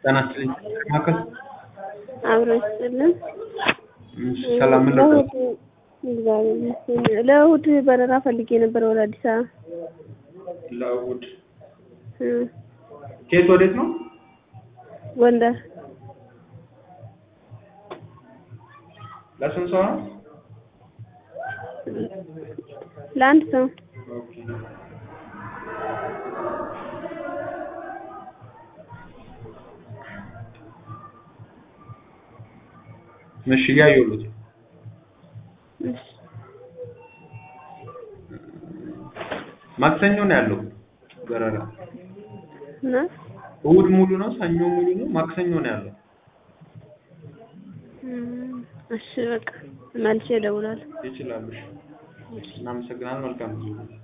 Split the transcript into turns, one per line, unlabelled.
ጤና ይስጥልኝ ማዕከል
አብሮ ይስጥልን።
እሺ፣ ሰላም ምን ነበር?
ለእሑድ እግዚአብሔር ይመስገን። ለእሑድ በረራ ፈልጌ ነበር ወደ አዲስ አበባ
ለእሑድ
እ
ከየት ወዴት ነው?
ጎንደር
ለስንት ሰው ነው?
ለአንድ ሰው
ኦኬ። እሺ እያየሁት ነው።
እሺ።
ማክሰኞ ነው ያለው በረራ።
እና
እሑድ ሙሉ ነው፣ ሰኞ ሙሉ ነው፣ ማክሰኞ ነው ያለው።
እም፣ እሺ በቃ መልሼ እደውላለሁ።
ይችላሉ። እሺ። እናመሰግናለን። መልካም ጊዜ